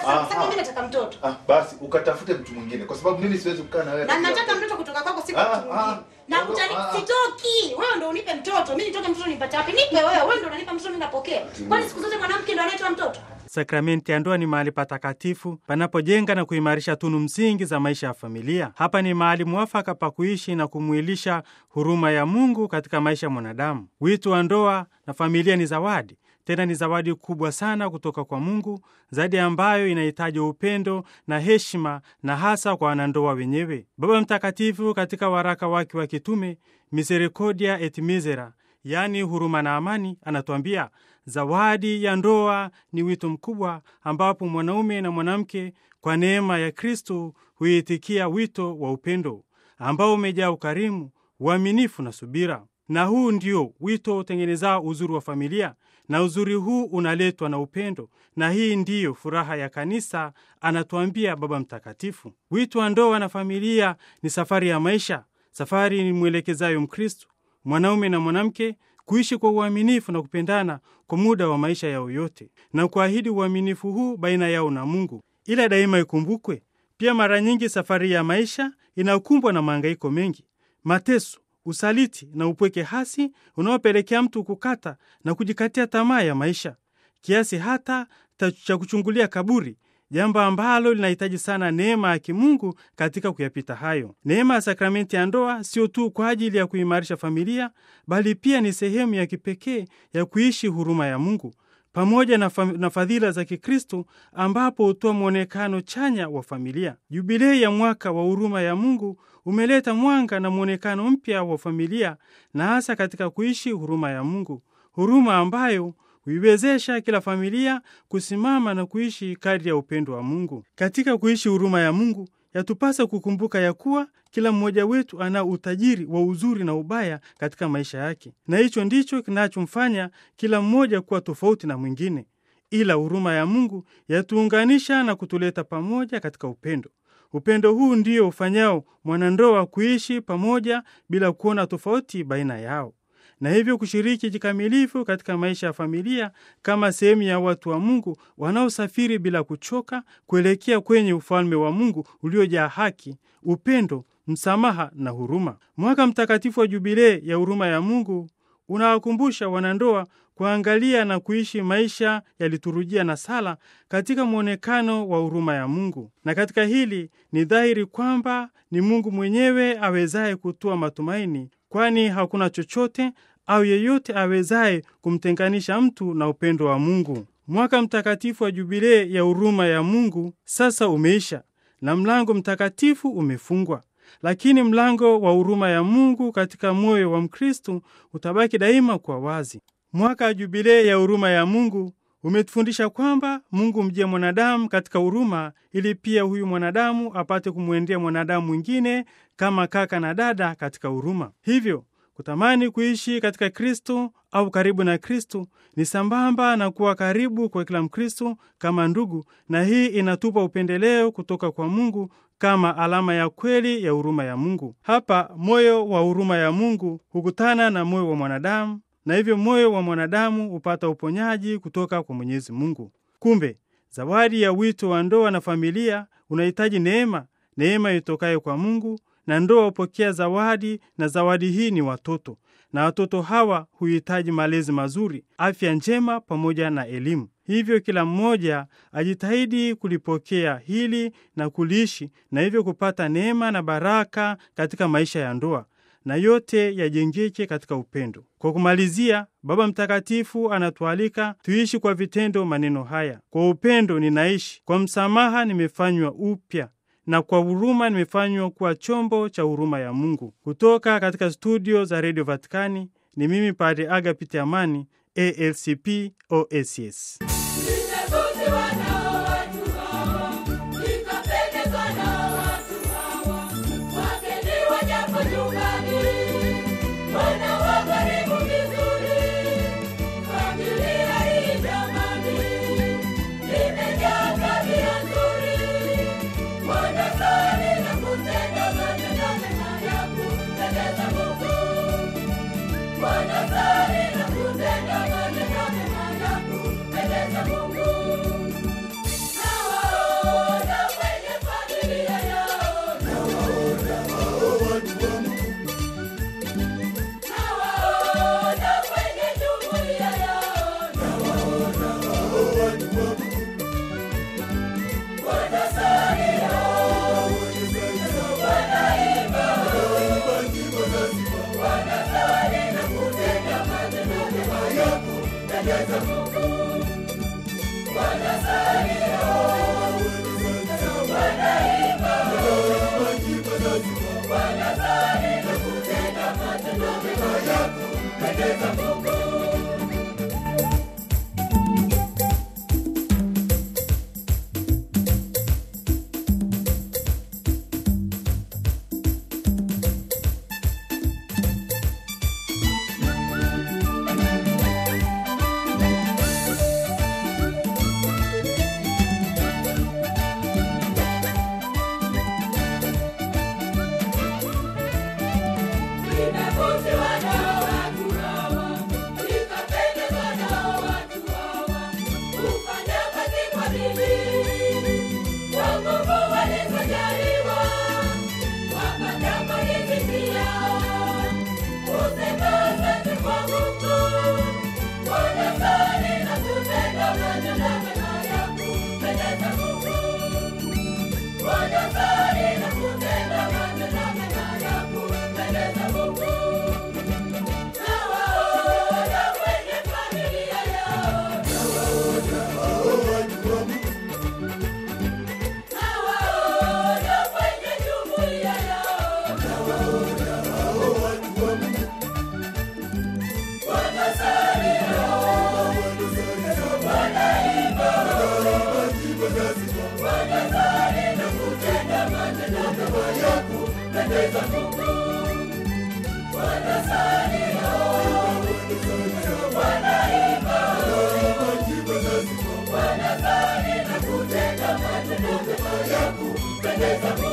Sasa Aha. mimi nataka mtoto. Ah, basi ukatafute mtu mwingine kwa sababu mimi siwezi kukaa na wewe. Na peke nataka yako. mtoto kutoka kwako si Ah, kwa mtu ah. mwingine. Na Ndio, utani ah. sitoki. Wewe ndio unipe mtoto. Mimi nitoke mtoto nipate wapi? Nipe wewe. Wewe ndio unanipa mtoto mimi napokea. Kwani siku zote mwanamke ndio anayetoa mtoto? Sakramenti ya ndoa ni mahali patakatifu panapojenga na kuimarisha tunu msingi za maisha ya familia. Hapa ni mahali mwafaka pa kuishi na kumwilisha huruma ya Mungu katika maisha ya mwanadamu. Wito wa ndoa na familia ni zawadi, tena ni zawadi kubwa sana kutoka kwa Mungu, zaidi ambayo inahitaji upendo na heshima, na hasa kwa wanandoa wenyewe. Baba Mtakatifu katika waraka wake wa kitume Misericordia et Misera yaani huruma na amani, anatuambia zawadi ya ndoa ni wito mkubwa ambapo mwanaume na mwanamke kwa neema ya Kristo huitikia wito wa upendo ambao umejaa ukarimu, uaminifu na subira. Na huu ndio wito utengenezao uzuri wa familia, na uzuri huu unaletwa na upendo, na hii ndiyo furaha ya kanisa, anatuambia Baba Mtakatifu. Wito wa ndoa na familia ni safari ya maisha, safari ni mwelekezayo Mkristo mwanaume na mwanamke kuishi kwa uaminifu na kupendana kwa muda wa maisha yao yote na kuahidi uaminifu huu baina yao na Mungu. Ila daima ikumbukwe pia, mara nyingi safari ya maisha inakumbwa na mahangaiko mengi, mateso, usaliti na upweke hasi unaopelekea mtu kukata na kujikatia tamaa ya maisha kiasi hata ta- cha kuchungulia kaburi, jambo ambalo linahitaji sana neema ya kimungu katika kuyapita hayo. Neema ya sakramenti ya ndoa sio tu kwa ajili ya kuimarisha familia, bali pia ni sehemu ya kipekee ya kuishi huruma ya Mungu pamoja na, fam- na fadhila za Kikristo ambapo hutoa mwonekano chanya wa familia. Jubilei ya mwaka wa huruma ya Mungu umeleta mwanga na mwonekano mpya wa familia na hasa katika kuishi huruma ya Mungu, huruma ambayo huiwezesha kila familia kusimama na kuishi kadri ya upendo wa Mungu. Katika kuishi huruma ya Mungu, yatupasa kukumbuka ya kuwa kila mmoja wetu ana utajiri wa uzuri na ubaya katika maisha yake, na hicho ndicho kinachomfanya kila mmoja kuwa tofauti na mwingine. Ila huruma ya Mungu yatuunganisha na kutuleta pamoja katika upendo. Upendo huu ndio ufanyao mwanandoa kuishi pamoja bila kuona tofauti baina yao na hivyo kushiriki kikamilifu katika maisha ya familia kama sehemu ya watu wa Mungu wanaosafiri bila kuchoka kuelekea kwenye ufalme wa Mungu uliojaa haki, upendo, msamaha na huruma. Mwaka mtakatifu wa Jubilei ya huruma ya Mungu unawakumbusha wanandoa kuangalia na kuishi maisha ya liturujia na sala katika mwonekano wa huruma ya Mungu. Na katika hili ni dhahiri kwamba ni Mungu mwenyewe awezaye kutoa matumaini, kwani hakuna chochote au yeyote awezaye kumtenganisha mtu na upendo wa Mungu. Mwaka mtakatifu wa Jubilei ya huruma ya Mungu sasa umeisha na mlango mtakatifu umefungwa lakini mlango wa huruma ya Mungu katika moyo wa Mkristu utabaki daima kwa wazi. Mwaka wa jubilei ya huruma ya Mungu umetufundisha kwamba Mungu mjie mwanadamu katika huruma, ili pia huyu mwanadamu apate kumwendea mwanadamu mwingine kama kaka na dada katika huruma. Hivyo kutamani kuishi katika Kristo au karibu na Kristo ni sambamba na kuwa karibu kwa kila Mkristo kama ndugu, na hii inatupa upendeleo kutoka kwa Mungu kama alama ya kweli ya huruma ya Mungu. Hapa moyo wa huruma ya Mungu hukutana na moyo wa mwanadamu, na hivyo moyo wa mwanadamu hupata uponyaji kutoka kwa Mwenyezi Mungu. Kumbe zawadi ya wito wa ndoa na familia unahitaji neema, neema itokayo kwa Mungu, na ndoa hupokea zawadi, na zawadi hii ni watoto, na watoto hawa huhitaji malezi mazuri, afya njema pamoja na elimu. Hivyo kila mmoja ajitahidi kulipokea hili na kuliishi, na hivyo kupata neema na baraka katika maisha ya ndoa, na yote yajengeke katika upendo. Kwa kumalizia, Baba Mtakatifu anatualika tuishi kwa vitendo maneno haya: kwa upendo ninaishi, kwa msamaha nimefanywa upya na kwa huruma nimefanywa kuwa chombo cha huruma ya Mungu. Kutoka katika studio za redio Vatikani ni mimi Padre Agapiti Amani, ALCP OSS. Nimevutiwa na watu hawa, nikapendezwa na watu hawa. Wageni wajapo nyumbani, wanawakarimu vizuri. Familia hii jamani, imejaa tabia nzuri. Wanasali na kutenda matendo mema ya kumpendeza Mungu. Wanasali na kutenda matendo mema ya kumpendeza Mungu. Nimevutiwa nao watu hawa, nikapendezwa nao watu hawa, kufanya kazi kwa bidii, kwa nguvu walizojaliwa, wapata maridhiki yao, kusema asante kwa Mungu, wanasali na kutenda matendo mema ya kumpendeza Mungu. Wanasali na kutenda matendo mema ya kumpendeza Mungu. Nawaona kwenye familia yao, nawaona kwenye jumuiya yao, wanasali wanaimba, wanasali na kutenda matendo mema ya kumpendeza Mungu. Wanasali wanaimba, wanasali na kutenda matendo mema ya kumpendeza Mungu.